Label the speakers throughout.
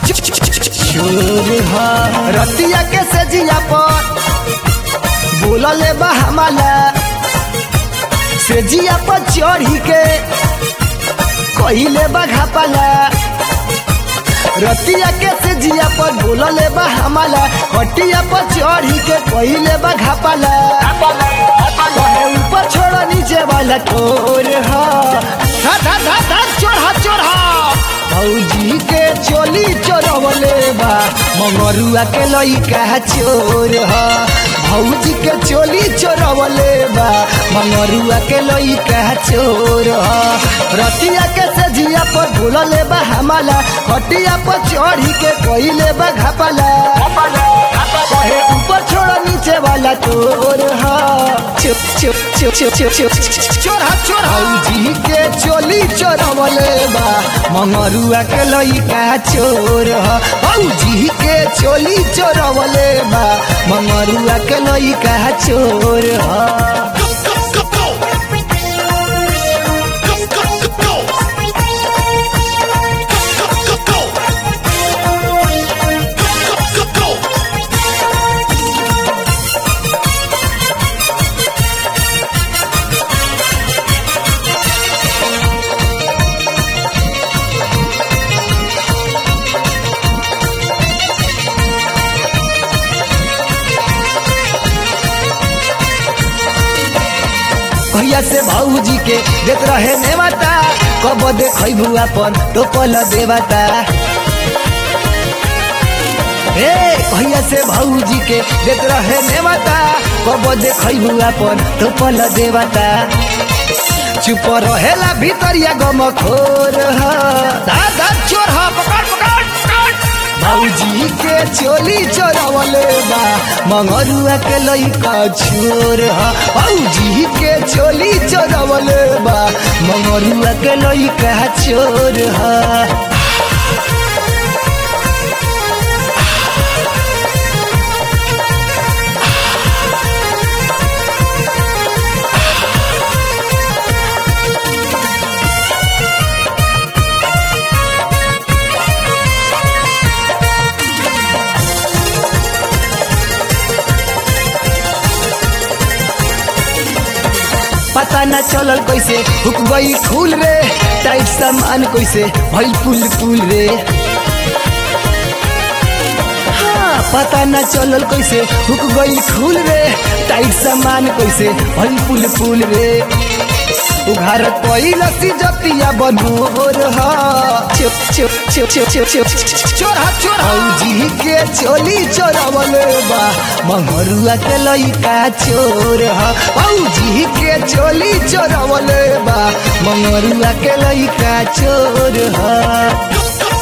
Speaker 1: चोर ह रतिया के सजिया पर बोलले बा हमाला सेजिया पर चढ़ी के कहिले बा घापाला रतिया के सेजिया पर बोलले बा हमाला हटिया पर चढ़ी के कहिले बा घापाला कहे ऊपर छोड़ नीचे वाला ठोर हा धा धा धा धा चोरहा चोरहा भौजी के चोली चोरवले बा मंगरुआ के लइका चोर हा भौजी के चोली चोरवले बा मंगरुआ के लइका चोर हा रतिया के सजिया पर भूलले बा हमाला हटिया पर चढ़ी के कइले बा घापाला कहे ऊपर छोड़ नीचे वाला चोर हा चुप चुप चुप चुप चुप चुप चोरा चोरा भौजी के चोली चोरवले बा मंगरुआ के लइका चोर हा भौजी के चोली चोरवले बा मंगरुआ के लइका चोर हा भैया से भाऊजी के देत रहे नेवता कब देखै भुआ पर टोपल देवता हे भैया से भाऊजी के देत रहे नेवता कब देखै भुआ पर टोपल देवता चुप रहेला भीतरिया गम खोर ह दादा चोर ह पकड़ पकड़ पकड़ भौजी के चोली चोरवले बा मंगरुआ के लइका छोर ह भौजी के चोली चोरवले बा मंगरुआ के लइका चोर ह पता न चलल कैसे हुक गई फूल रे टाइट सामान कैसे भइल पुल पुल रे हाँ, पता न चलल कैसे हुक गई फूल रे टाइट सामान कैसे भइल पुल पुल रे उघार कैलसी जतिया बनोर हा चुप चुप चुप चुप चुप चुप चोरा चोरा जी के चोली चोरवले बा मंगरुआ के लइका चोर हा जी के चोली चोरवले बा मंगरुआ के लइका चोर हा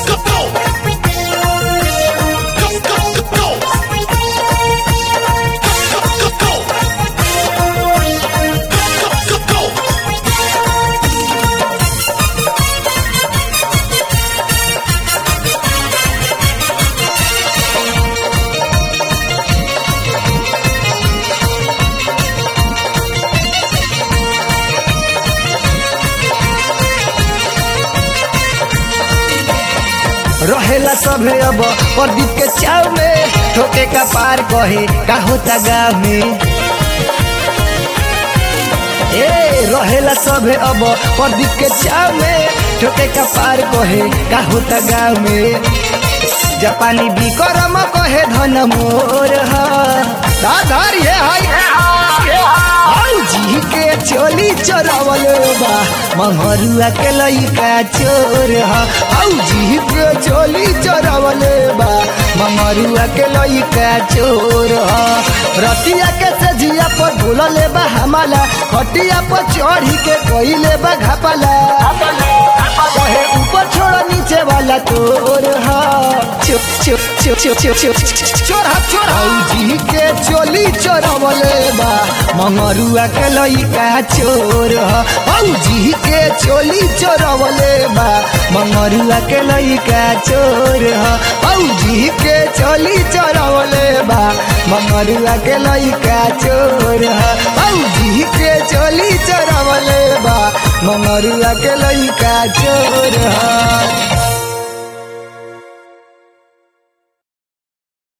Speaker 1: रहेला सभे अब प्रदीप के चाव में ठोके का पार कहे का होता गाँव में ए रहेला सभे अब प्रदीप के चाव में ठोके का पार कहे का होता गाँव में जापानी बिकरम कहे धन मोर दाधार ये जी के चोली चोरवल बा मंगरुआ के लइका चोर जी के चोली चोरवल बा मंगरुआ के लइका चोर रतिया के सजिया पर भूलले बा हमाला खटिया पर चढ़ी के कइले बा घापाला कहे ऊपर छोड़ नीचे वाला तोर हा चुप चुप चुप चुप चुप चुप चोरा चोरा जी के चोली चोरवले बा मंगरुआ के लइका चोर ह जी के चोली चोरवले बा मंगरुआ के लइका चोर ह जी के चोली चोरवले बा मंगरुआ के लइका चोर ह जी के चोली चोरवले बा मंगरुआ के लइका चोर ह